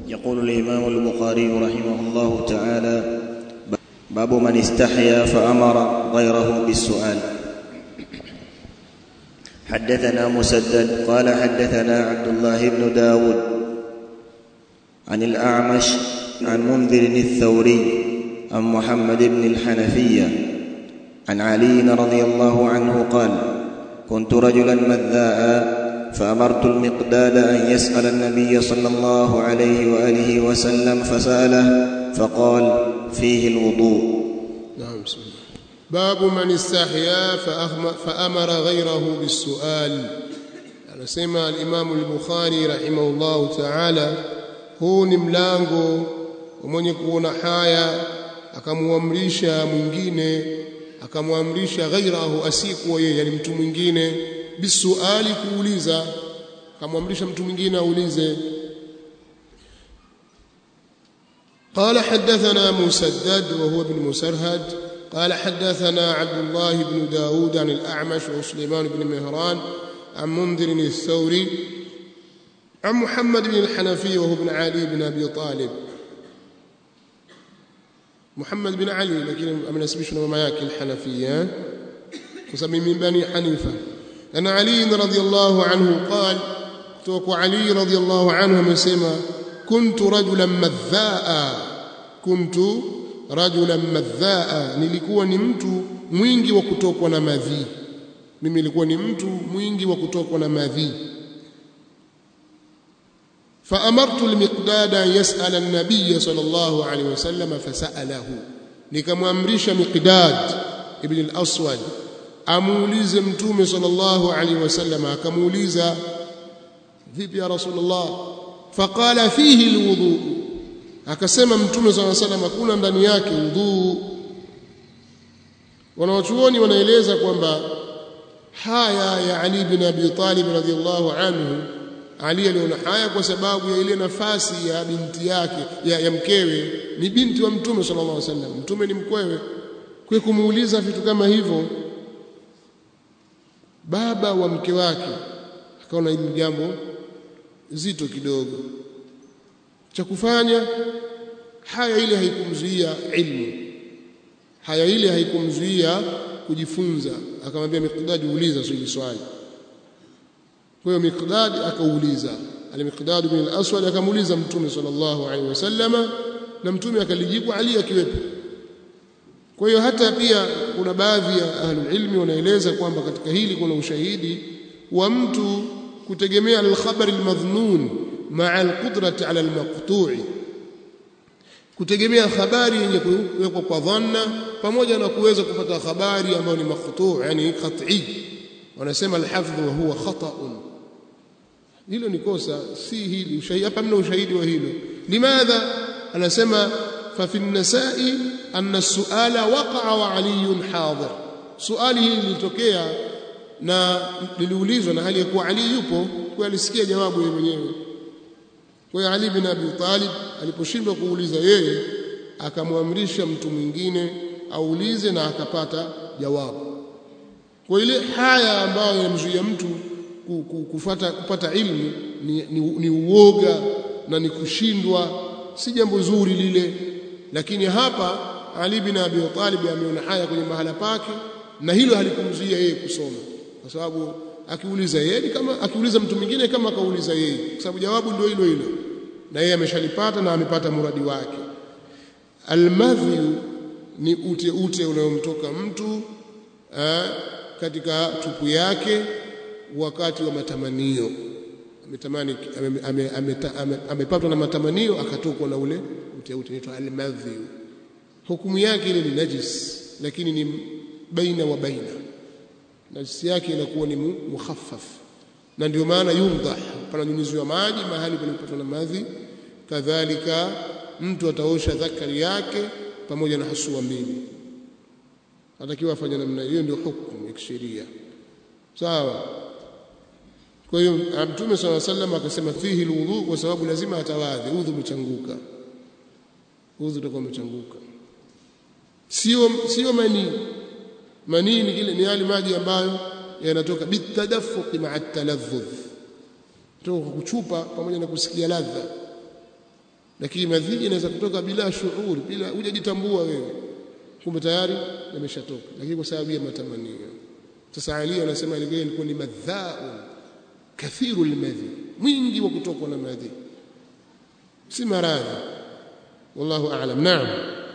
يقول الإمام البخاري رحمه الله تعالى باب من استحيا فأمر غيره بالسؤال حدثنا مسدد قال حدثنا عبد الله بن داود عن الأعمش عن منذر الثوري عن محمد بن الحنفية عن علي رضي الله عنه قال كنت رجلا مذاء فأمرت المقداد أن يسأل النبي صلى الله عليه وآله وسلم فسأله فقال فيه الوضوء نعم بسم الله باب من استحيا فأمر غيره بالسؤال anasema al-Imam al-Bukhari rahimahullahu ta'ala huu ni mlango mwenye kuona haya akamwamrisha mwingine akamwamrisha ghairahu asikuwa yeye yani mtu mwingine bisuali kuuliza akamwamrisha mtu mwingine aulize قال حدثنا مسدد وهو ابن مسرهد قال حدثنا عبد الله بن داود عن الأعمش وسليمان بن مهران عن منذر الثوري عن محمد بن الحنفي وهو ابن علي بن أبي طالب محمد بن علي لكن أمنسبش ماما yake الحنفية وسمي من بني حنيفة أن علي رضي الله عنه قال توك علي رضي الله عنه amesema كنت رجلا مذاء كنت رجلا مذاء nilikuwa ni mtu mwingi wa kutokwa na madhi mimi nilikuwa ni mtu mwingi wa kutokwa na madhi فأمرت المقداد أن يسأل النبي صلى الله عليه وسلم فسأله nikamwamrisha Miqdad ibn al-Aswad amuulize mtume sallallahu alaihi wasallam akamuuliza vipi ya rasulullah faqala fihi alwudu akasema mtume sallallahu alaihi wasallam kuna ndani yake udhu wanawachuoni wanaeleza kwamba haya ya Ali ibn Abi Talib radhiyallahu anhu Ali aliona haya kwa sababu ya ile nafasi ya binti yake ya, ya mkewe ni binti wa mtume sallallahu alaihi wasallam mtume ni mkwewe kwa kumuuliza vitu kama hivyo baba wa mke wake akaona hili jambo zito kidogo cha kufanya haya ile haikumzuia ilmu haya ile haikumzuia kujifunza akamwambia Miqdad uuliza swali swali kwa hiyo Miqdad akauliza al-Miqdad bin al-Aswad akamuuliza mtume sallallahu alaihi wasallama na mtume akalijibu Ali akiwepo kwa hiyo hata pia kuna baadhi ya ahlul ilmi wanaeleza kwamba katika hili kuna ushahidi wa mtu kutegemea al-khabar al-madhnun ma'a al-qudrati 'ala al-maqtu'i kutegemea habari yenye kuwekwa kwa dhanna pamoja na kuweza kupata habari ambayo ni maqtu' yani qat'i wanasema al-hafdh wa huwa khata'un hilo ni kosa si hili ushahidi hapa mna ushahidi wa hilo limadha anasema fa fi an-nasa'i anna as-su'ala waqa'a wa 'aliyun hadir suali hili lilitokea na liliulizwa na hali ya kuwa Ali yupo kwa alisikia jawabu yeye mwenyewe kwa hiyo Ali bin Abi Talib aliposhindwa kuuliza yeye akamwamrisha mtu mwingine aulize na akapata jawabu kwa ile haya ambayo yanamzuia mtu kufata, kupata ilmu ni, ni, ni uoga na ni kushindwa si jambo zuri lile lakini hapa Ali bin Abi Talib ameona haya kwenye mahala pake na hilo halikumzuia yeye kusoma kwa sababu akiuliza yeye kama akiuliza mtu mwingine kama akauliza yeye kwa sababu jawabu ndio hilo hilo na yeye ameshalipata na amepata muradi wake almadhi ni ute ute unayomtoka mtu aa, katika tupu yake wakati wa matamanio ametamani amepatwa na matamanio akatokwa na ule ute ute inaitwa almadhi hukumu yake ile ni najis lakini ni baina wa baina najisi yake inakuwa ni mukhaffaf na ndio maana yumdah pananyunyiziwa maji mahali palipopatwa na madhi kadhalika mtu ataosha dhakari yake pamoja na hasua mbili atakiwa afanye namna hiyo ndio hukumu ya kisheria sawa kwa hiyo mtume swalla sallam akasema fihi alwudu kwa sababu lazima atawadhi udhu umechanguka udhu utakuwa umechanguka sio sio manii manii ni kile ni yale maji ambayo yanatoka bitadaffuq ma'a taladhdh kutoka kuchupa pamoja na kusikia ladha lakini madhi inaweza kutoka bila shuuri bila hujajitambua wewe kumbe tayari yameshatoka lakini kwa sababu ya matamanio sasa Ali anasema ile ilikuwa ni madhaun kathiru almadhi mwingi wa kutokwa na madhi si maradhi wallahu a'lam naam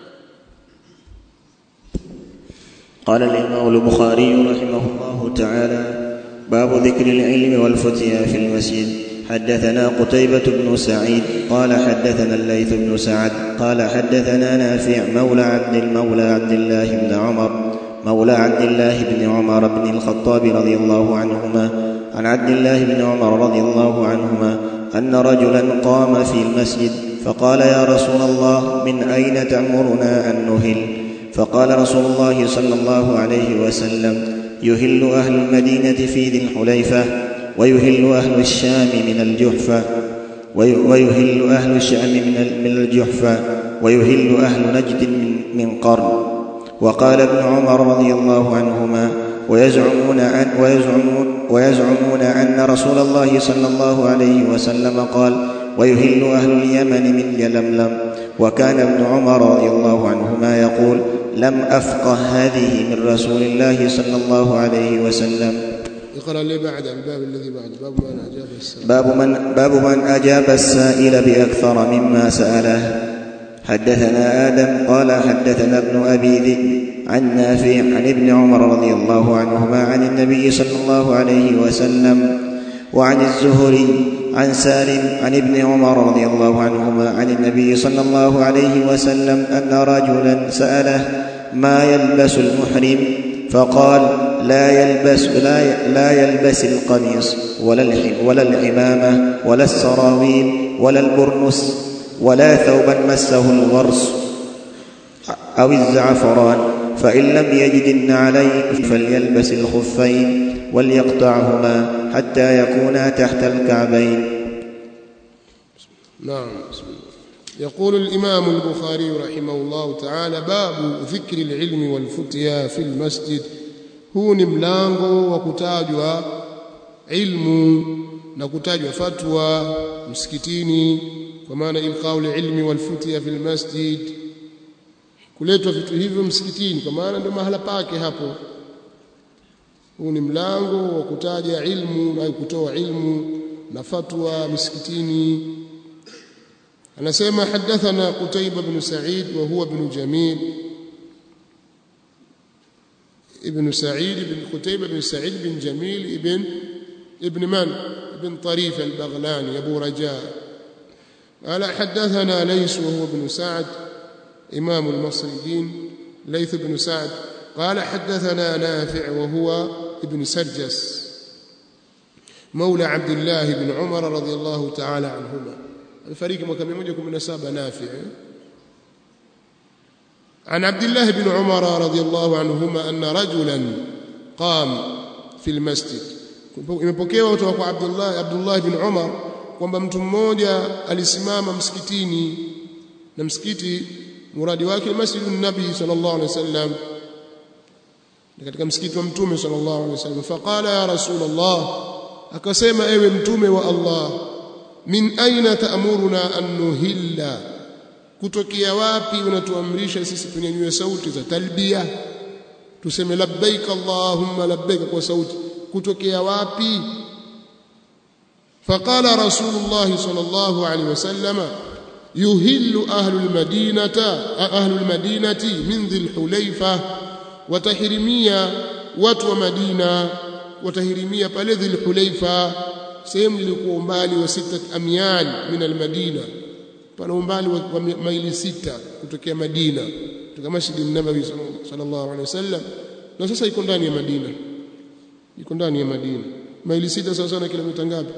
قال الإمام البخاري رحمه الله تعالى باب ذكر العلم والفتيا في المسجد حدثنا قتيبة بن سعيد قال حدثنا الليث بن سعد قال حدثنا نافع مولى عبد المولى عبد الله بن عمر مولى عبد الله بن عمر بن الخطاب رضي الله عنهما عن عبد الله بن عمر رضي الله عنهما أن رجلا قام في المسجد فقال يا رسول الله من أين تأمرنا أن نهل فقال رسول الله صلى الله عليه وسلم يهل أهل المدينة في ذي الحليفة ويهل أهل الشام من الجحفة ويهل أهل الشام من الجحفة ويهل أهل نجد من, من قرن وقال ابن عمر رضي الله عنهما ويزعمون أن ويزعمون, ويزعمون أن رسول الله صلى الله عليه وسلم قال ويهل أهل اليمن من يلملم وكان ابن عمر رضي الله عنهما يقول لم أفقه هذه من رسول الله صلى الله عليه وسلم اقرأ لي بعد الباب الذي بعد باب من أجاب السائل باب من, باب من أجاب السائل بأكثر مما سأله حدثنا آدم قال حدثنا ابن أبي ذئب عن نافع عن ابن عمر رضي الله عنهما عن النبي صلى الله عليه وسلم وعن الزهري عن سالم عن ابن عمر رضي الله عنهما عن النبي صلى الله عليه وسلم أن رجلا سأله ما يلبس المحرم فقال لا يلبس لا, لا يلبس القميص ولا ولا العمامة ولا السراويل ولا البرنس ولا ثوبا مسه الغرس أو الزعفران فإن لم يجد النعلين فليلبس الخفين وليقطعهما حتى يكونا تحت الكعبين نعم بسم الله يقول الإمام البخاري رحمه الله تعالى باب ذكر العلم والفتيا في المسجد huu ni mlango wa kutajwa ilmu na kutajwa fatwa msikitini kwa maana ilqaul ilmi wal futya fil masjid kuletwa vitu hivyo msikitini kwa maana ndio mahala pake hapo huu ni mlango wa kutaja ilmu na kutoa ilmu na fatwa misikitini anasema hadathana Qutayba bin Sa'id wa huwa ibn Jamil ابن سعيد بن قتيبة بن سعيد بن جميل ابن ابن من ابن طريف البغلاني أبو رجاء قال حدثنا ليس وهو ابن سعد إمام المصريين ليث بن سعد قال حدثنا نافع وهو ابن سرجس مولى عبد الله بن عمر رضي الله تعالى عنهما الفريق mwaka 117 نافع عن عبد الله بن عمر رضي الله عنهما أن رجلا قام في المسجد imepokewa kutoka kwa Abdullah Abdullah bin Umar kwamba mtu mmoja alisimama msikitini na msikiti muradi wake masjidun nabi sallallahu alaihi wasallam katika msikiti wa mtume sallallahu alaihi wasallam faqala ya rasulullah akasema ewe mtume wa Allah min aina ta'muruna an nuhilla kutokea wapi unatuamrisha sisi tunyanyue sauti za talbia tuseme labbaik allahumma labbaik kwa sauti kutokea wapi faqala rasulullah sallallahu alaihi wasallama yuhillu ahlul madinata ahlul madinati min dhil hulayfa watahirimia watu wa madina watahirimia pale dhil hulayfa sehemu ilikuwa umbali wa sita amyal min almadina pana umbali wa, wa maili sita kutokea Madina kutoka Masjid an-Nabawi sallallahu alaihi wasallam na sasa iko ndani ya Madina iko ndani ya Madina maili sita sawa sawa na kilomita ngapi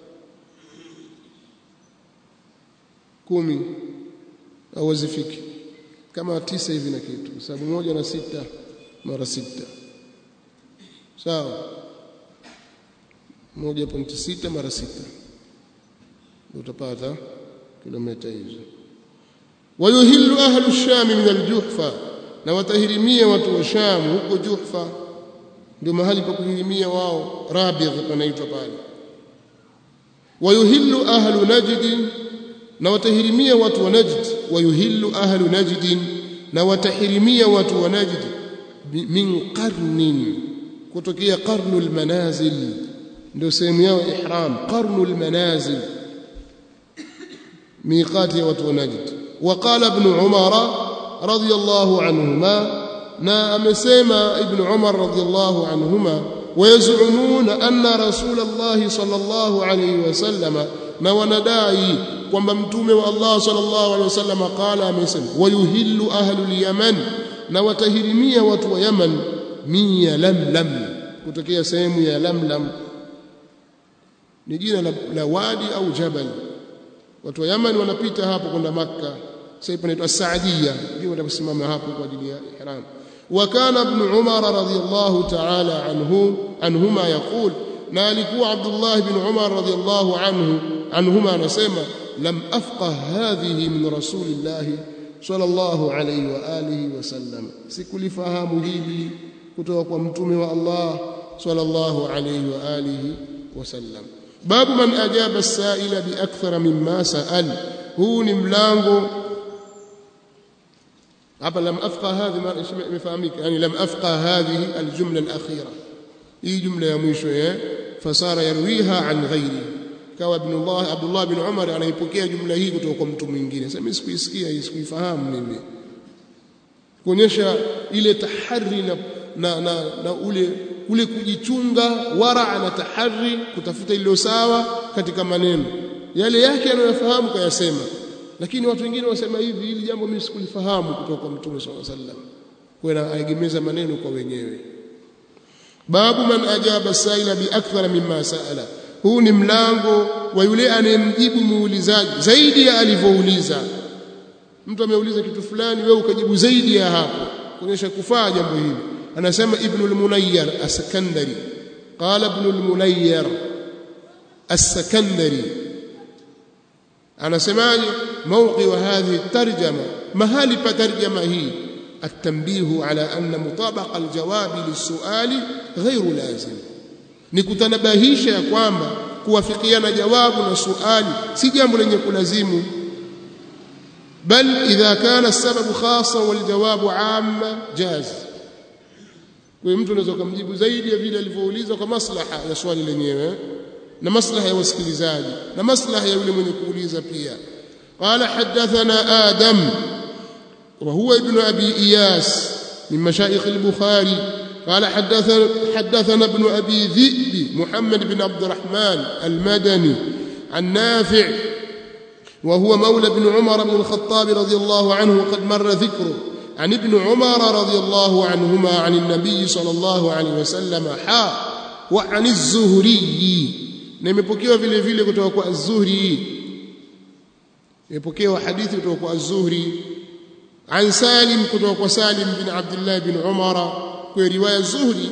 kumi au wazifiki kama tisa hivi na kitu sababu moja na sita mara sita sawa moja pointi sita mara sita utapata kilomita hizo wayuhillu ahlu sham min aljuhfa na watahirimia watu wa sham huko juhfa ndio mahali pa kuhirimia wao rabigh panaitwa pale wayuhillu ahlu najd na watahirimia watu wa Najd wayuhillu ahlu Najd na watahirimia watu wa Najd min qarnin kutokea qarnul manazil ndio sehemu yao ihram qarnul manazil miqati ya watu wa Najd وقال ابن عمر رضي الله عنهما na amesema ibn Umar radhiyallahu anhuma wayazumuna anna rasulullah sallallahu alayhi wasallam na wanadai kwamba mtume wa Allah sallallahu alayhi wasallam qala amesema wayuhillu ahlul yaman na watahirimia watu wa Yaman min yalamlam kutokea sehemu ya lamlam ni jina la, la wadi au jabal watu wa Yaman wanapita hapo kwenda Makka sasa panaitwa Saadia ndio watasimama hapo kwa ajili ya ihram وكان ابن عمر رضي الله تعالى عنه عنهما يقول na alikuwa Abdullah ibn Umar radhiyallahu anhu anhuma anasema lam afqah hadhihi min rasulillah sallallahu alayhi wa alihi wasallam sikulifahamu hili kutoka kwa mtume wa Allah sallallahu alayhi wa alihi wasallam babu man ajaba as-sa'ila bi akthara mimma sa'al huu ni mlango hapa lam afqa hadhi imefahamika yani lam afqa hadhihi aljumla alakhira hii jumla ya mwisho eh fasara yarwiha an ghairi kawa ibn Allah Abdullah bin Umar anaipokea jumla hii kutoka kwa mtu mwingine sasa mimi sikuisikia hii sikuifahamu mimi kuonyesha ile tahari na, na, na, na ule ule kujichunga wara na tahari kutafuta iliyo sawa katika maneno yale yake anayofahamu kayasema lakini watu wengine wasema hivi hili jambo mimi sikulifahamu kutoka kwa mtume sallallahu alaihi wasallam kwa aegemeza maneno kwa wenyewe babu man ajaba saila bi akthara mimma saala huu ni mlango wa yule anayemjibu muulizaji zaidi ya alivyouliza mtu ameuliza kitu fulani wewe ukajibu zaidi ya hapo kuonyesha kufaa jambo hili anasema ibn al-munayyar as-sakandari qala ibn al-munayyar as-sakandari anasemaje mawqi wa hadhihi tarjama mahali pa tarjama hii التنبيه على أن مطابق الجواب للسؤال غير لازم nikutanabahisha ya kwamba kuwafikiana jawabu na suali si jambo lenye kulazimu bal idha kana sababu khassa wal jawabu amma jaz kwa mtu anaweza kumjibu zaidi ya vile alivyouliza kwa maslaha ya swali lenyewe na maslaha ya wasikilizaji na maslaha ya yule mwenye kuuliza pia qala hadathana adam وهو ابن أبي إياس من مشايخ البخاري قال حدثنا, حدثنا ابن أبي ذئب محمد بن عبد الرحمن المدني عن نافع وهو مولى بن عمر بن الخطاب رضي الله عنه وقد مر ذكره عن ابن عمر رضي الله عنهما عن النبي صلى الله عليه وسلم حا وعن الزهري nimepokewa vile vile kutoka kwa az-Zuhri nimepokewa hadithi kutoka kwa az-Zuhri عن سالم كتوك سالم بن عبد الله بن عمر في روايه الزهري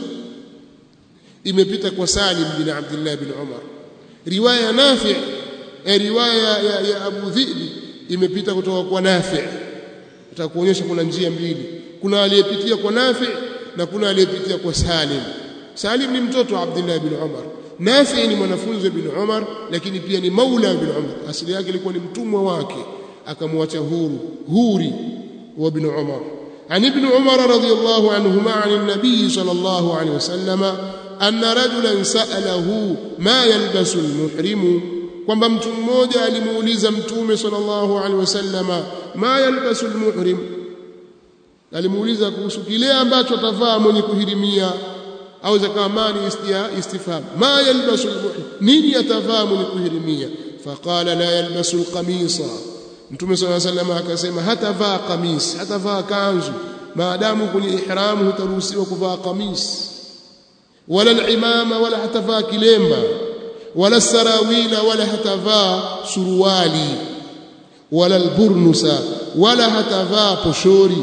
imepita kwa Salim bin Abdullah bin Umar riwaya Nafi' eh, riwaya ya, ya Abu Dhi'bi imepita kutoka kwa Nafi' itakuonyesha kuna njia mbili kuna aliyepitia kwa Nafi' na kuna aliyepitia kwa Salim Salim ni mtoto wa Abdullah bin Umar Nafi' ni mwanafunzi bin Umar lakini pia ni maula bin Umar asili yake ilikuwa ni mtumwa wake akamwacha huru huri وابن عمر عن ابن عمر رضي الله عنهما عن النبي صلى الله عليه وسلم أن رجلا سأله ما يلبس المحرم kwamba mtu mmoja alimuuliza mtume sallallahu alaihi wasallama ma yalbasu almuhrim alimuuliza kuhusu kile ambacho atavaa mwenye kuhirimia au zakamani istifham ma yalbasu almuhrim nini atavaa mwenye kuhirimia faqala la yalbasu alqamisa Mtume صلى الله عليه وسلم akasema hatavaa kamis hatavaa kanzu maadamu kwenye ihramu hutaruhusiwa kuvaa kamis wala al-imama wala hatavaa kilemba wala sarawila wala hatavaa suruali wala al-burnusa wala hatavaa poshori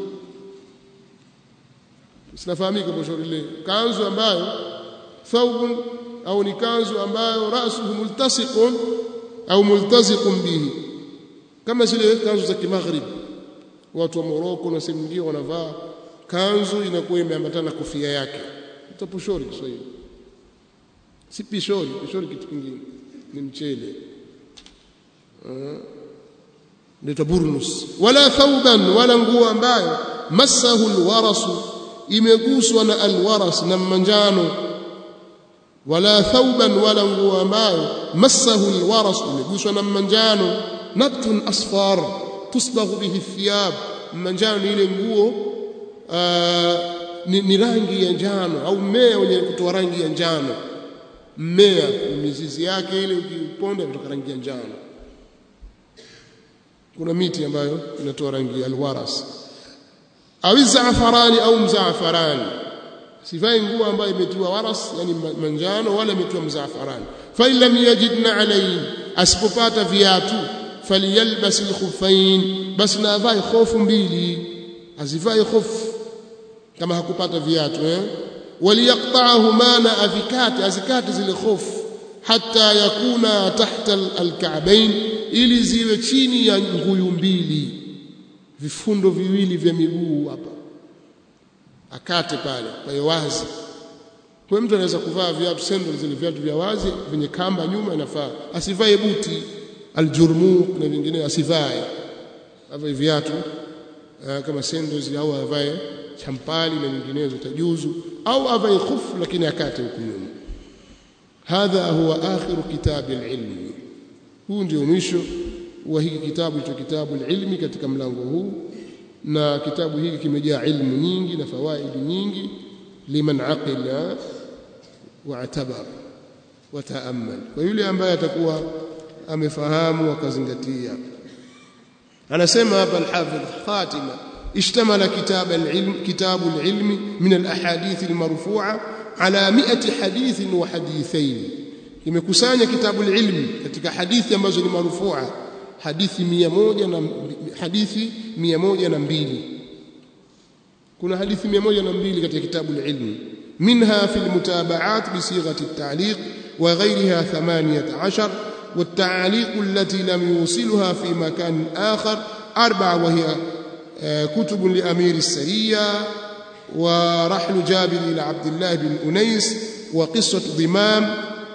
sinafahamika poshori ile kanzu ambayo thawbun au ni kanzu ambayo rasuhu multasiqun au multaziqun bihi kama zile kanzu za kimagharibi watu wa Moroko na sehemu nyingine wanavaa kanzu inakuwa imeambatana na kofia yake utaposhori Kiswahili si pishori pishori kitu kingine ni mchele uh, inaitwa burnus wala thauban wala nguo ambayo massahu alwarasu imeguswa na alwaras na manjano wala thauban wala nguo ambayo massahu alwaras imeguswa na manjano nabtun asfar tusbaghu bihi thiyab manjano ni ile nguo ni, ni rangi ya njano au mmea wenye kutoa rangi ya njano mmea mizizi yake ile ukiponda kutoka rangi ya njano kuna miti ambayo inatoa rangi ya alwaras au zaafarani au mzaafarani sivai nguo ambayo imetiwa waras yani manjano wala imetiwa mzaafarani fa in lam yajidna alayhi asipopata viatu falyalbas alkhuffain bas na avae khofu mbili azivai khofu kama hakupata viatu eh waliyaqta'ahuma na avikate azikate zile khofu hatta yakuna tahta alka'bain ili ziwe chini ya nguyu mbili vifundo viwili vya miguu hapa akate pale kwa wazi kwa mtu anaweza kuvaa viatu sandals zile viatu vya wazi vyenye kamba nyuma inafaa asivae buti aljurmuq na vingine asivae avae viatu kama sandals au avae champali na nyinginezo tajuzu au avae khufu lakini akate huku nyuma hadha huwa akhiru kitabi alilmi huu ndio mwisho wa hiki kitabu cha kitabu alilmi katika mlango huu na kitabu hiki kimejaa ilmu nyingi na fawaidi nyingi liman aqila wa'tabar wataamal kwa yule ambaye atakuwa amefahamu akazingatia anasema hapa al-hafidh khatima اشتمل كتاب العلم كتاب العلم من الاحاديث المرفوعه على 100 حديث وحديثين imekusanya kitabu ilmi katika hadithi ambazo ni marufua hadithi 100 na hadithi 102 kuna hadithi 102 katika kitabu ilmi منها في المتابعات بصيغه التعليق وغيرها 18 والتعليق التي لم يوصلها في مكان آخر أربعة وهي كتب لأمير السرية ورحل جابر إلى عبد الله بن أنيس وقصة ضمام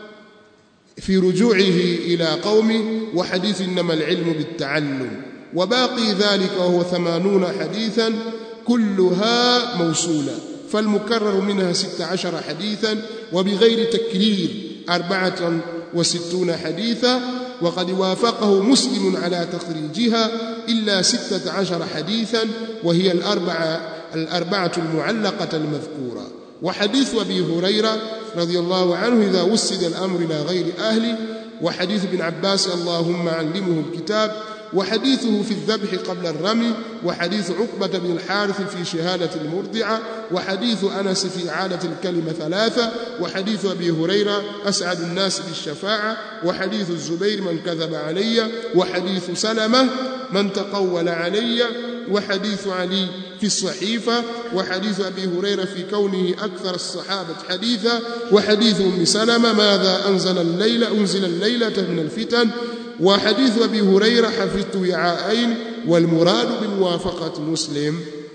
في رجوعه إلى قومه وحديث إنما العلم بالتعلم وباقي ذلك وهو ثمانون حديثا كلها موصولة فالمكرر منها ست عشر حديثا وبغير تكرير أربعة وستون حديثا وقد وافقه مسلم على تخريجها إلا ستة عشر حديثا وهي الأربعة, الأربعة المعلقة المذكورة وحديث أبي هريرة رضي الله عنه إذا وسد الأمر إلى غير أهله وحديث ابن عباس اللهم علمه الكتاب وحديثه في الذبح قبل الرمي وحديث عقبة بن الحارث في شهادة المرضعة وحديث أنس في عادة الكلمة ثلاثة وحديث أبي هريرة أسعد الناس بالشفاعة وحديث الزبير من كذب علي وحديث سلمة من تقول علي وحديث علي في الصحيفة وحديث أبي هريرة في كونه أكثر الصحابة حديثا وحديث أم سلمة ماذا أنزل الليلة أنزل الليلة من الفتن وحديث أبي هريرة حفظت وعاءين والمراد بموافقة مسلم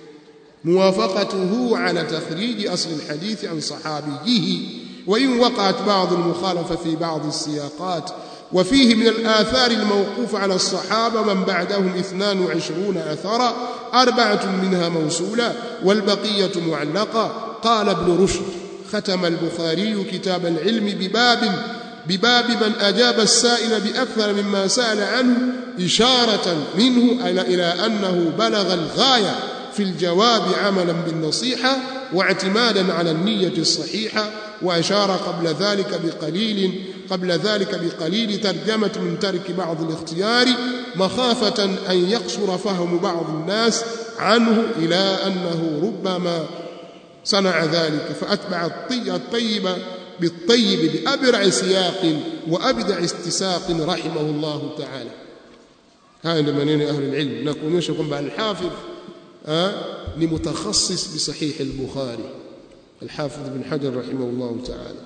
موافقته على تخريج أصل الحديث عن صحابيه وإن وقعت بعض المخالفة في بعض السياقات وفيه من الآثار الموقوف على الصحابة من بعدهم اثنان وعشرون أثرا أربعة منها موصولة والبقية معلقة قال ابن رشد ختم البخاري كتاب العلم بباب بباب من أجاب السائل بأكثر مما سأل عنه إشارة منه إلى أنه بلغ الغاية في الجواب عملا بالنصيحة واعتمادا على النية الصحيحة وأشار قبل ذلك بقليل قبل ذلك بقليل ترجمة من ترك بعض الاختيار مخافة أن يقصر فهم بعض الناس عنه إلى أنه ربما صنع ذلك فأتبع الطيب بالطيب بأبرع سياق وأبدع استساق رحمه الله تعالى هذا منين أهل العلم نكون يشكم بعد الحافظ أه؟ لمتخصص بصحيح البخاري الحافظ بن حجر رحمه الله تعالى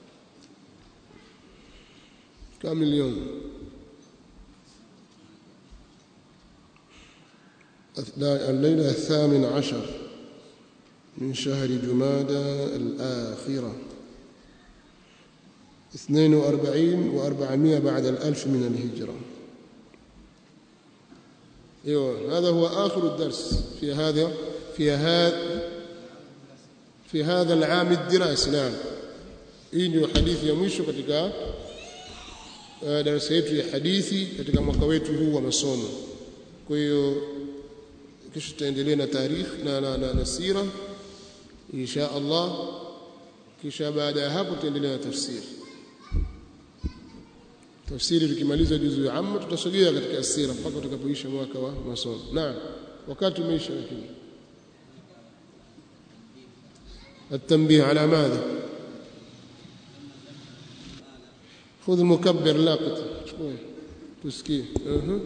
كم اليوم الليلة الثامن عشر من شهر جمادى الآخرة اثنين وأربعين وأربعمائة بعد الألف من الهجرة ايوه هذا هو اخر الدرس في هذا في هذا في هذا العام الدراسي نعم hii ndio hadithi ya mwisho katika uh, darasa yetu ya hadithi katika mwaka wetu huu wa masomo kwa hiyo kisha tutaendelea na tarikh na, na, na, na sira insha Allah kisha baada ya hapo tutaendelea na tafsiri tafsiri tukimaliza juzu ya amma tutasogea katika asira mpaka tutakapoisha mwaka wa masomo naam wakati umeisha lakini التنبيه على ماذا خذ المكبر لاقط شوي تسكيه أه.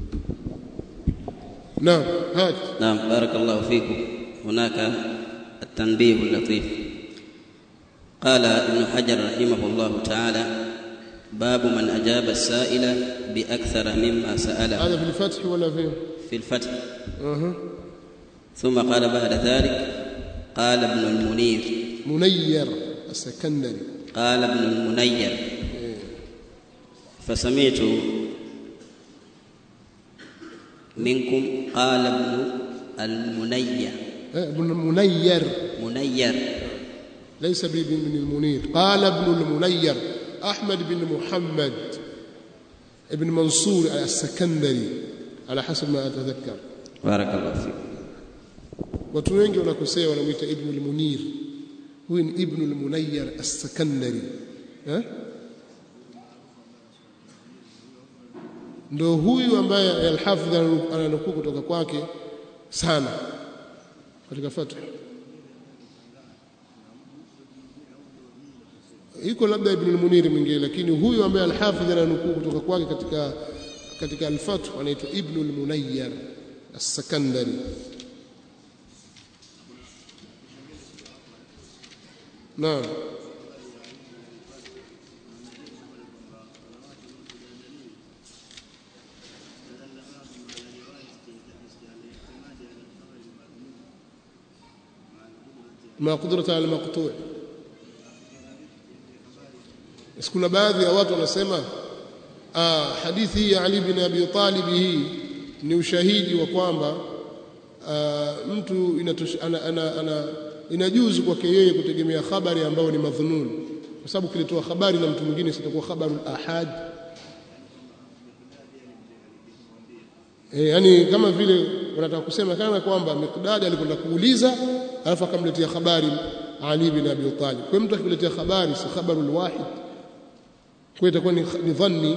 نعم هات نعم بارك الله فيكم هناك التنبيه اللطيف قال ابن حجر رحمه الله تعالى باب من أجاب السائل بأكثر مما سأله هذا في الفتح ولا في في الفتح أه. ثم قال بعد ذلك قال ابن المنير منير السكندري قال ابن المنير فسمعت منكم قال ابن المنير إيه، ابن منير منير ليس بابن المنير قال ابن المنير أحمد بن محمد ابن منصور السكندري على حسب ما أتذكر بارك الله فيك watu wengi wanakosea wanamwita ibnu lmunir huyu ni ibnu lmunayar assakandari eh? ndo huyu ambaye alhafidh ananukuu kutoka kwake sana katika fathu iko labda ibn al-munir mwingine lakini huyu ambaye alhafidh ananukuu kutoka kwake katika katika al-fath anaitwa ibn al-munayyar as-sakandari naam ما قدرة على المقطوع basi kuna baadhi ya watu wanasema ah, hadithi hii ya Ali bin Abi Talib hii ni ushahidi wa kwamba ah, mtu inatosh, ana, ana, ana, inajuzu kwake yeye kutegemea habari ambayo ni madhunun, kwa sababu kilitoa habari na mtu mwingine sitakuwa khabarul ahad. E, yani kama vile wanataka kusema kana kwamba Miqdad alikwenda kuuliza alafu akamletea habari Ali bin Abi Talib. Kwa mtu akikuletea habari si khabarul wahid kwa itakuwa ni, ni dhanni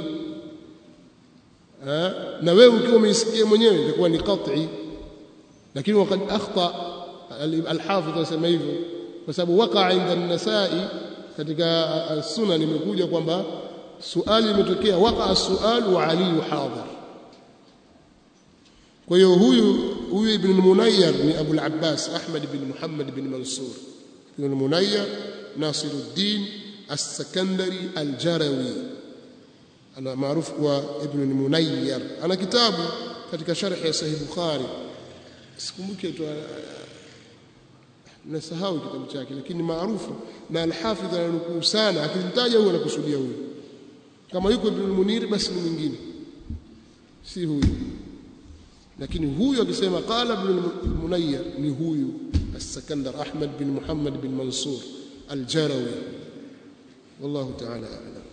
ha? na wewe ukiwa umeisikia mwenyewe itakuwa ni qat'i lakini wakad akhta alhafidh anasema hivyo kwa sababu waqa inda an-nasai katika sunan imekuja kwamba suali limetokea waqa sual wa ali hadhir kwa hiyo huyu huyu ibn al-munayyar ni abu al-abbas ahmad bin muhammad bin mansur ibn al-munayyar nasiruddin السكندري الجروي أنا معروف هو ابن المنير أنا كتاب katika sharh ya sahih bukhari sikumbuki tu nasahau kitabu chake lakini maarufu na al-hafidh ananukuu sana akimtaja huyo anakusudia huyo kama yuko ibn al-munir basi ni mwingine si huyu lakini huyu akisema qala ibn al-munayyir ni huyu as-sakandar ahmad bin muhammad bin mansur al-jarawi والله تعالى أعلم